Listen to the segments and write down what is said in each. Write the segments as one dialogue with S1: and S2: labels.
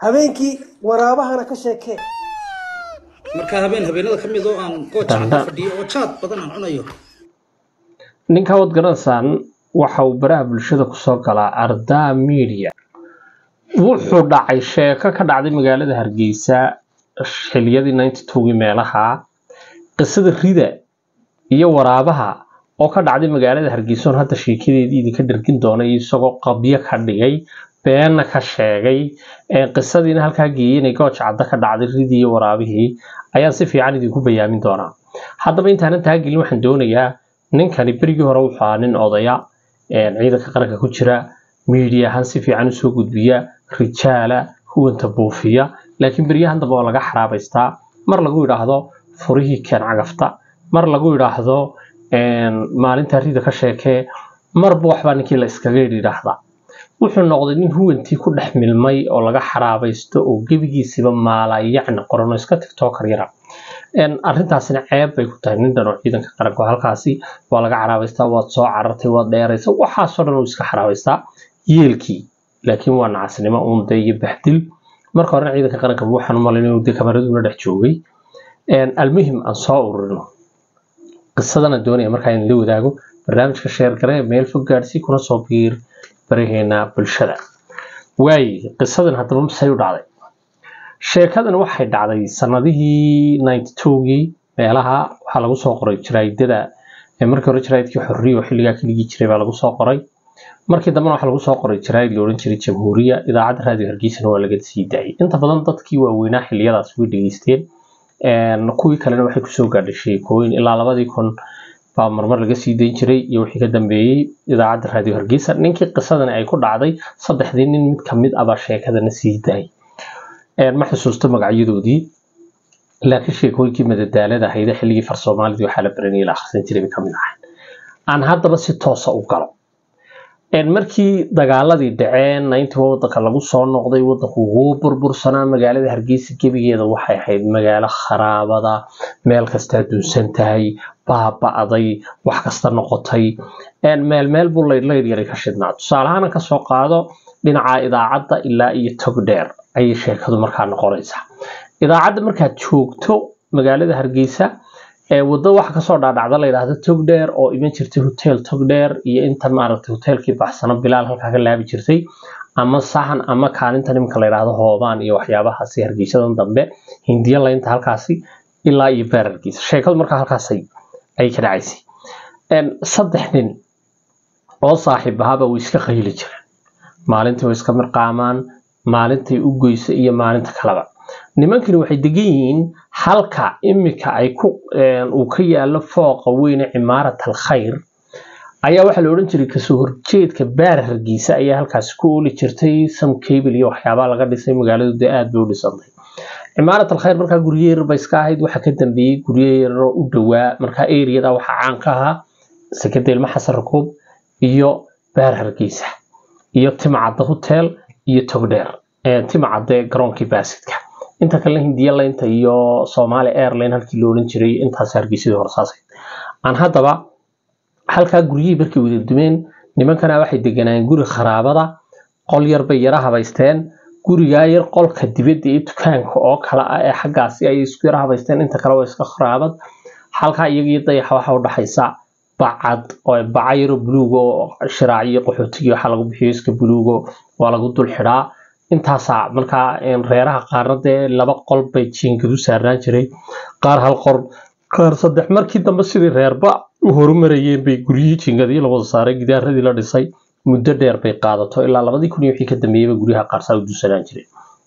S1: habeenkii waraabahana ka sheekee
S2: marka habeen habeenada ka mid oo aan gooja
S3: Danda.
S2: ka fadhiyo oo jaad badan aan cunayo
S3: ninka wad garanaysaan waxa uu baraha bulshada kusoo galaa ardaa media wuxuu dhacay sheeko ka dhacday magaalada hargeysa xiliyadii ninety twogii meelaha qisada rida iyo waraabaha oo ka dhacday magaalada hargeysa oon hadda sheekadeedii idinka dhergin doonay isagoo qabyo ka dhigay beenna ka sheegay ee qisadiina halkaa geeyey inay gooja cadda ka dhacday ridii iyo waraabihii ayaan si fiican idinku bayaamin doonaa haddaba intaanan taa gelin waxaan doonayaa ninkani berigii hore wuxuu ahaa nin odaya een, ciidanka qaranka ku jira miidiya ahaan si fiican usoo gudbiya rijaala huwanta buufiya laakiin beryahan dambe oo laga xaraabaystaa mar lagu yidhaahdo furihii keen cagafta mar lagu yidhaahdo een, maalinta rida ka sheekee marba waxbaa ninkii la iskaga yidhaahdaa wuxuu noqday nin huwantii ku dhex milmay oo laga xaraabaysto oo gebigiisiba maalayacni qoran oo iska tiktokar yara Een, arrintaasina ceeb bay ku tahay nin dhan oo ciidanka qaranka oo halkaasi waa laga xaraabaystaa waad soo carartay waad dheeraysa waxaasoo dhan uu iska xaraabaystaa yeelkii laakiin waa nacasnimo uunde iyo baxdil marka horena ciidanka qaranka waxaan u malayn inuu dee kamaraduna dhex joogay Een, almuhim aan soo ururino qisadana doonaya markaa in la wadaago barnaamijka sheer gare meel fog gaadsii kuna soo biir baraheena bulshada waaye qisadan haddaba masay u dhacday sheekadan waxay dhacday sanadihii ninety twogii meelaha waxaa lagu soo qoray jaraa'idada ee markii hore jaraa'idkii xorriya oo xilligaa ka dhigi jiray baa lagu soo qoray markii dambena waxaa lagu soo qoray jaraa'id la odhan jiray jamhuuriya idaacadda raadiyo hargeysana waa laga sii daayay inta badan dadkii waaweynaa xilliyadaas way dhegeysteen Een, kuwii kalena waxay kusoo gaadhay sheekooyin ilaa labadii kun baa marmar laga sii dayn jiray iyo wixii ka dambeeyey idaacadda raadiyo hargeysa ninkii qisadani ay ku dhacday saddexdii nin mid ka mid ah baa sheekadana sii daayay Een, ma xusuusto magacyadoodii laakiin sheekooyinkii madadaalada ahayd xilligii far soomaalidii waxaa la baranayay la akhrisan jiray bay ka mid ahayd aan haddaba si toosa u galo Een, markii dagaaladii dhaceen ninety wadanka lagu soo noqday wadanku wuu burbursanaa magaalada hargeysa gebigeeda waxay ahayd magaalo kharaabada meel kastaa dunsan tahay baaba'day wax kasta noqotay Een, meel meel buu laydh yaray ka shidnaa tusaalahaan aan kasoo qaado dhinaca idaacadda ilaa iyo tog dheer ayay sheekadu markaa noqonaysaa idaacadda markaad joogto magaalada hargeysa ee waddo waxa kasoo dhaadhacda la yidhaahdo togdheer oo iman jirtay hotel togdheer iyo intan maaragtay hotelkii baxsano bilaal halkaa ka laabi jirtay ama sahan ama kaalintan iminka la yidhaahdo hoobaan iyo waxyaabahaasi hargeysadan dambe hindiya laynta halkaasi ilaa iyo beer hargeysa sheekadu markaa halkaasay ay ka dhacaysay Een, saddex nin oo saaxiib ahaaba way iska qayli jireen maalintii way iska mirqaamaan maalintay u goysa iyo maalinta kaleba nimankani waxay degan yihiin halka imika ay ku een, uu ka yaalo fooqa weyne cimaarat alkhayr ayaa waxaa la odhan jiray kasoo horjeedka baar hargeysa ayaa halkaasi ku ooli jirtay sam cable iyo waxyaabaha laga dhisay magaaladu dee aad bay u dhisantay cimaarat alkhayr markaa guryo yar bay iska ahayd waxaa ka dambeeyey guryo yaroo u dhowaa markaa eriyada waxaa caan ka ahaa sekada ilma xasan rakuub iyo baar hargeysa iyo timcadda hotel iyo togdheer Ee, timcadde garoonkii baasidka inta kale hindiya laynta iyo somali airline halkii la odhan jiray intaas hargeysadii horsaasay aan haddaba halkaa guryihii markay wada dumeen nimankana waxay deganayeen guri kharaabada qol yar bay yara habaysteen gurigaa yar qolka dibadda iyo dukaanka oo kale ah ee xaggaasi ay isku yara habaysteen inta kale waa iska kharaabad halkaa iyaga iyo dayaxa waxaa u dhaxaysa bacad oo baca yaro buluugo oo shiraaciyo qaxootigii waxaa lagu bixiyo iska buluugo waa lagu dul xidhaa intaasaa markaa een, reeraha qaarna dee laba qol bay jiingadu saarnaan jiray qaar hal qor qaar saddex markii dambe sidii reerba u horumarayeen bay guryihii jiingadii la wada saaray gidaaradii la dhisay muddo dheer bay qaadato ilaa labadii kun iyo wixii ka dambeeyeyba guryaha qaarsaa u dusanaan jiray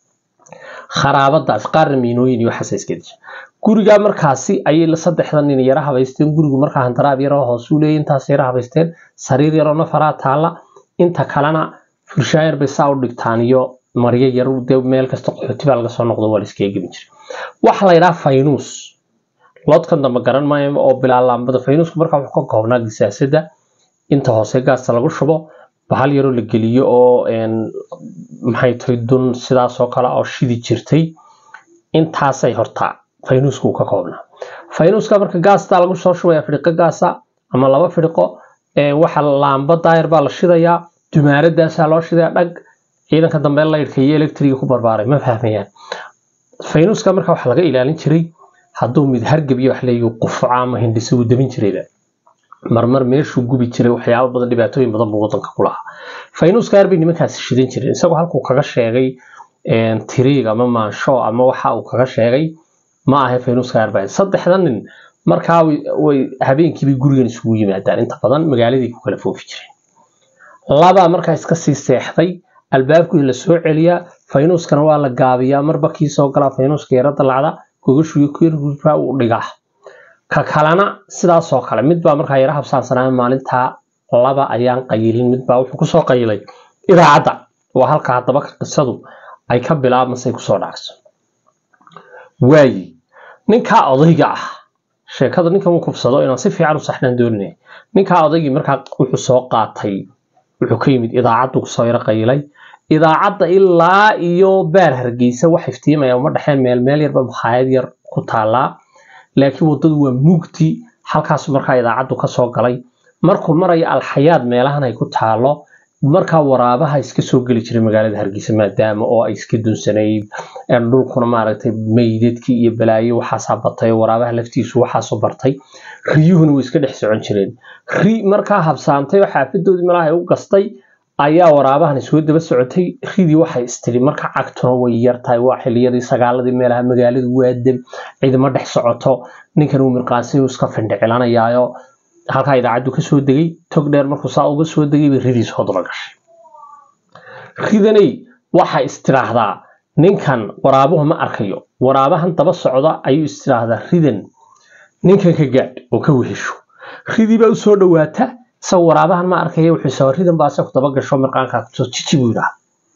S3: kharaabadaas qaarna miinooyin iyo waxaas iska disha gurigaa markaasi ayay la saddexda nin yara habaysteen gurigu markaa hantaraab yaroo hoos u leeyay intaas yara habaysteen sariir yaroo nafaraa taalla inta kalena furshaayar bay saa u dhigtaan iyo maryo yar dee meel kasta qaxooti baa laga soo noqdo waa la iskaga gelin jiray waxa la yidhaha faynuus loodkan dambe garan maayo oo bilaalaambada faynuusku markaa wuxuu ka koobnaa gisaasada inta hoose gaasta lagu shubo bahal yaroo la geliyo oo een, maxay tahay dun sidaas oo kale oo shidi jirtay intaasay hortaa faynuusku uu ka koobnaa faynuuska marka gaasta lagu soo shubaya fidhiqo gaasa ama laba fidhiqo ee waxa laamba daayar baa la shidayaa dumaaradaasaa loo shidayaa dhag ciidanka dambe laydhka iyo electriga ku barbaaray ma fahmayaan faynuuska marka waxaa laga ilaalin jiray hadduu mid hargab iyo wax leeyahay qufuca ama hindhisa uu dabin jirayba marmar meeshuu gubi jiray waxyaabo badan dhibaatooyin badan buu wadanka ku lahaa faynuuska aar bay nimankaasi shidan jireen isagoo halkuu kaga sheegay tiriig ama maansho ama waxa uu kaga sheegay ma ahay faynuuska aar saddexda nin markaa way habeenkiibay gurigan isugu yimaadaan inta badan magaaladii ku kala foofi jireen labaa markaa iska sii seexday albaabkii la soo celiyaa faynuuskana waa la gaabiyaa marba kii soo galaa faynuuska yara dalacda gogashuyo kirgurka uu dhigaa ka kalena sidaasoo kale midbaa markaa yara habsaansanaa maalintaa laba ayaan qayilin midbaa wuxuu kusoo qayilay idaacadda waa halka haddaba qisadu ay ka bilaabmasay kusoo dhacso waayi ninkaa odayga ah sheekada ninkan uu kufsado inaan si fiican u saxnaan dooninay ninkaa odaygii markaa wuxuu soo qaatay wuxuu ka yimid idaacaddu kusoo yaro qayilay idaacadda ilaa iyo baar hargeysa wax iftiimaya uma dhexeen meel meel yarba makhaayad yar ku taallaa laakiin waddadu waa mugdi halkaasu markaa idaacaddu kasoo galay markuu marayo alxayaad meelahan ay ku taalo markaa waraabaha iska soo geli jiray magaalada hargeysa maadaama oo ay iska dunsanayd dhulkuna maaragtay meydadkii iyo balaayo waxaasaa batay waraabaha laftiisu waxaasu bartay riyuhuna way iska dhex socon jireen ri markaa habsaantay oo xaafadoodii malaha ay u gastay ayaa waraabahan soo daba socotay ridii waxay istiri marka cagtuna way yartahay waa xiliyadii sagaaladii meelaha magaaladu waa deb ciidamo dhex socoto ninkan uu mirqaansi iska findhicilanayaayo halkaa idaacaddu ka soo degay tog dheer markuu saa uga soo degay bay ridii soo daba gashay ridanay waxay istiraahdaa ninkan waraabuhu ma arkayo waraabahan daba socda ayuu istiraahdaa ridan ninkan ka gaadh oo ka wehesho ridii baa u soo dhawaata isagoo waraabahan ma arkaya wuxuu soo ridan baa isagu daba gasho mirqaankaa kusoo jiji buu yidhaha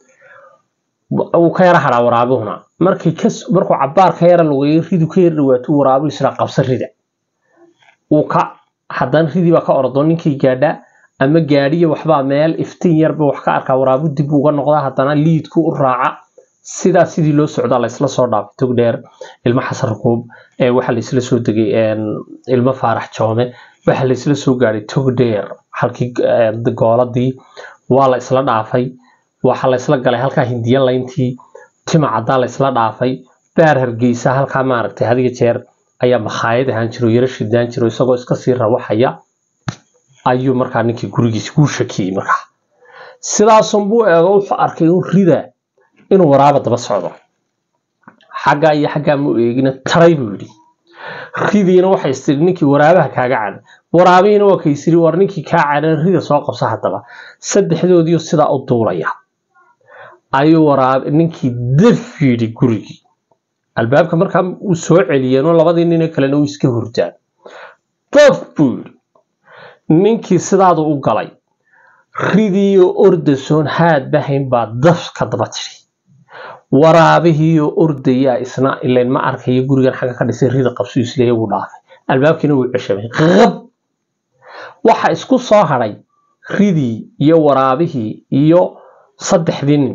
S3: wuu ka yara hadhaa waraabuhuna markii kas markuu cabaar ka yara lugeeyo ridu ka yara dhawaato waraabuhu israa qabsa rida uu ka haddana ridii baa ka ordo ninkii gaadha ama gaadhiya waxbaa meel iftiin yarba wax ka arkaa waraabu dib uga noqdaa haddana liidku u raaca sidaa sidii loo socdaa laysla soo dhaafay tog dheer ilmo xasan rukuub waxaa laysla soo degay ilmo faarax joome waxaa laysla soo gaadhay tog dheer halkii gooladii waa la isla dhaafay waxaa laysla galay halkaa hindiya layntii tima caddaa laysla dhaafay baar hargeysa halkaa maaragtay hadiga jeer ayaa makhaayad ahaan jiro yaro shidaan jiro isagoo iska sii rawaxaya ayuu markaa ninkii gurigiisa kuu shakiyey markaa sidaasunbuu eego wuxuu arkay in rida inuu waraaba daba socdo xaggaa iyo xaggaa mu eegina taray buu yidhi ridiina waxay istiri ninkii waraabaha kaaga cadha waraabihiina waa kaysiri war ninkii kaa cadhan rida soo qabsa haddaba saddexdoodiiyo sidaa u duulaya ayuu waraab ninkii daf yidhi gurigii albaabka markaa uu soo celiyeenoo labadii nine kalena uu iska hurdaan daf buu yidhi ninkii sidaadu u galay ridiiyo ordasoon haad bahayn baa daf ka daba tiri waraabihiiyo ordayaa isna ilayn ma arkayo gurigan xagga ka dhisay rida qabsu isleeya wuu dhaafay albaabkiina wuu ceshamay qab waxa isku soo hadhay ridii iyo waraabihii iyo saddexdii nin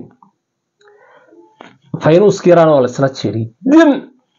S3: faynuuskii yaraan oo laisla jiray dim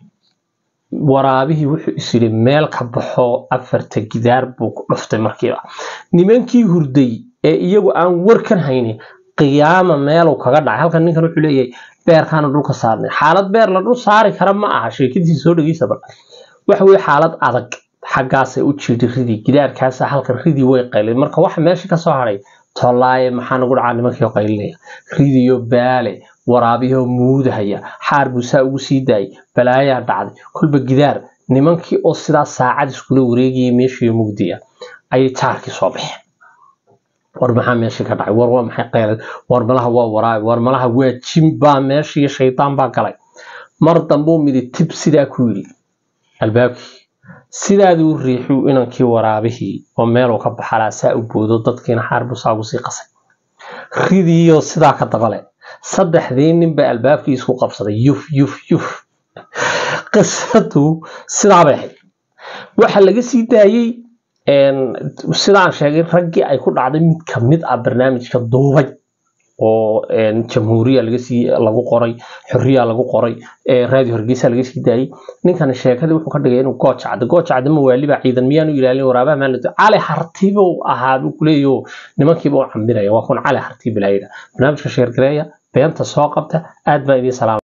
S3: waraabihii wuxuu is yidhi meel ka baxo afarta gidaar buu ku dhuftay markiiba nimankii hurday ee iyagu aan warkan haynin qiyaama meeluu kaga dhacay halkan ninkan wuxuu leeyahay beerkaana dhulka saarnay xaalad beer la dhul saari kara ma aha sheekadiisa soo dhageysaba waxa weye xaalad adag xaggaasay u jiiday ridii gidaarkaasa halkan ridii way qaylin marka waxa meesha kasoo hadhay tolaaye maxaa nagu dhacaa nimankii qaylinaya ridiyo baale waraabiyahoo muudahaya xaar buu saa ugu sii daayay balaayaa dhacday kolba gidaar nimankii oo sidaa saacad iskula wareegayay meeshiiyo mugdiya ayay jaarkii soo baxeen war maxaa meeshii ka dhacay war waa maxay qeylad war malaha waa waraabi war malaha waa jin baa meeshii iyo shaydaan baa galay mar dambuu midi tib sidaa ku yidhi albaabkii sidaaduu riixuu inankii waraabihii oo meeluu ka baxalaa saa u boodo dadkiina xaar buu saa ugu sii qasay ridiiyo sidaa ka dabale saddexdii nin baa albaabkii isku qabsaday yuf yuf yuf qisadu sidaa bay ahayd waxaa laga sii daayey sidaan sheegay raggii ay ku dhacday mid ka mid ah barnaamijka duubay oo jamhuuriya lagasii lagu qoray xoriya lagu qoray radio hargeysa laga sii daayey ninkan sheekadii wuxuu ka dhigay inuu gooja cadda gooja cadda ma waaliba ciidan miyaanu ilaalin waraabaha maan cali hartiba ahaa buu kuleeyaho nimankiiba u cambinaya waa kun cali harti bilaayida barnaamijka sheergareeya beenta soo qabta aad baa idiin salaama